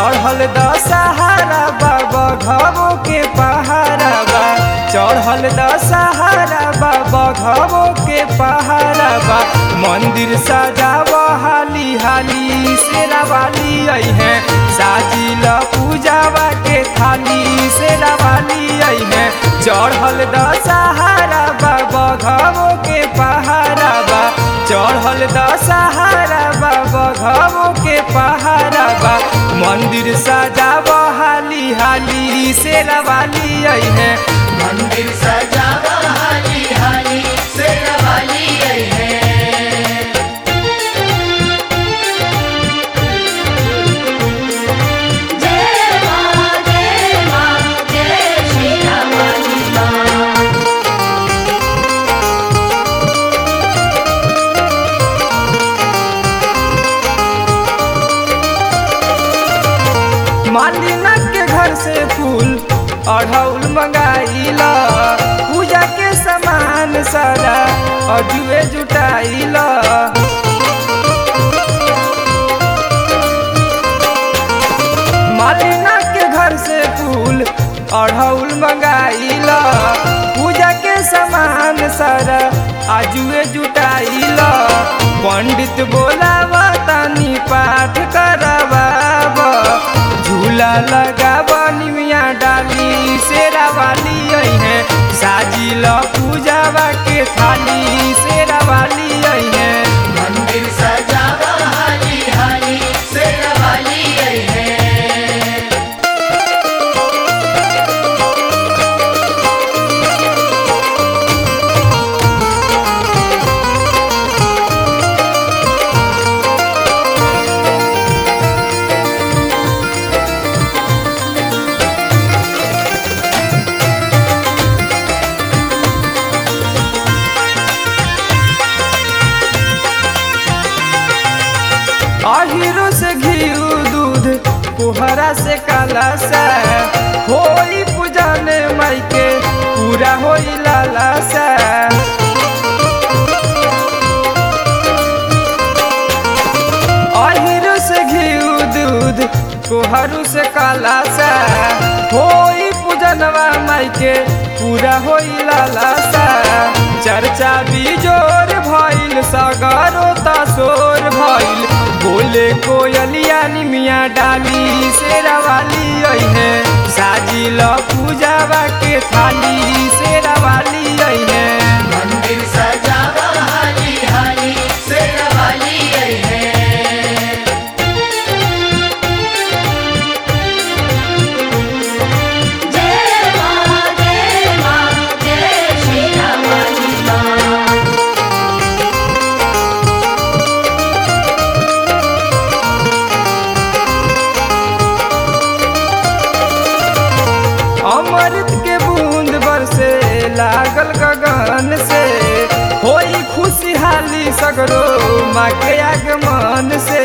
चढ़ल दशहरा बाबा घबो के पहाड़ा बा चढ़ल दशहरा बाबा घबो के पहाड़ा बा मंदिर सजाव हाली हाली शेरा वाली आई है साजिल पूजावा के थाली शेरा वाली आई है चढ़ल दशहरा बाबा घबो के पहाड़ा बा चढ़ल दशहरा बाबा घबो के पहाड़ा बा मंदिर सजाव हाली हाली शेरा वाली आई है मंदिर सजावा हाली हाली शेरा वाली आई है जय मां जय मां जय श्री रामानी मां मालिना के घर से फूल अढ़ौल मंगाइला पूजा के सामान सारा अजुए जुटाइला मालिना के घर से फूल अढ़ौल मंगाइला पूजा के सामान सारा आजुए जुटाइला पंडित बोलावा तानी पाठ करवाब झूला लगाब निमिया डाली शेरा वाली आई है साजिल पूजावा के थाली शेरा वाली आई है मंदिर सजावा हाली हाली शेरा वाली आई है अहिरो से घिउ दूध कुहरा से काला सा होई पूजन माई के पूरा होई लाला सा अहिरो से घिउ दूध कुहरू से काला सा होई पूजनवा माई के पूरा होई लाला सा चर्चा बिजोर भइल सगरो तसोर भइल बोले कोयलिया निमिया डाली शेरा वाली आई है साजिल पूजावा के थाली शेरा वाली आई है मंदिर सजावा हाली हाली शेरा वाली आई है जय मां जय मां जय श्री रामानी मां अमृत के बूंद बरसे लागल गगन से होई खुशहाली सगरो माँ के आगमन से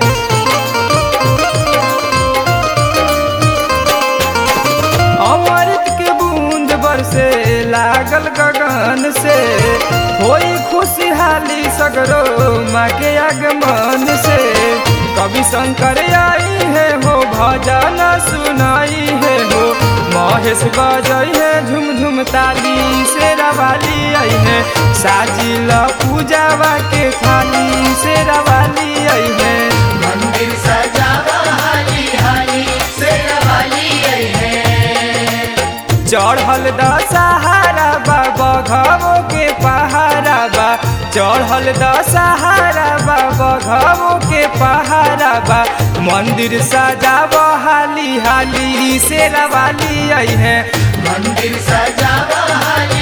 अमृत के बूंद बरसे लागल गगन से होई खुशहाली सगरो माँ के आगमन से कवि शंकर आई है हो भजन सुनाई है हो महेश बजई है झुम झुम ताली शेरा वाली आई है साजिल पूजावा के थाली शेरा वाली आई है मंदिर सजावा हाली हाली शेरा वाली आई है चढ़ल दशहरा बाबा घबो के पहाड़ा बा चढ़ल दशहरा बाबा घबो के पहाड़ा बा मंदिर सजाव हाली हाली शेरा वाली आई है मंदिर सजावा हाली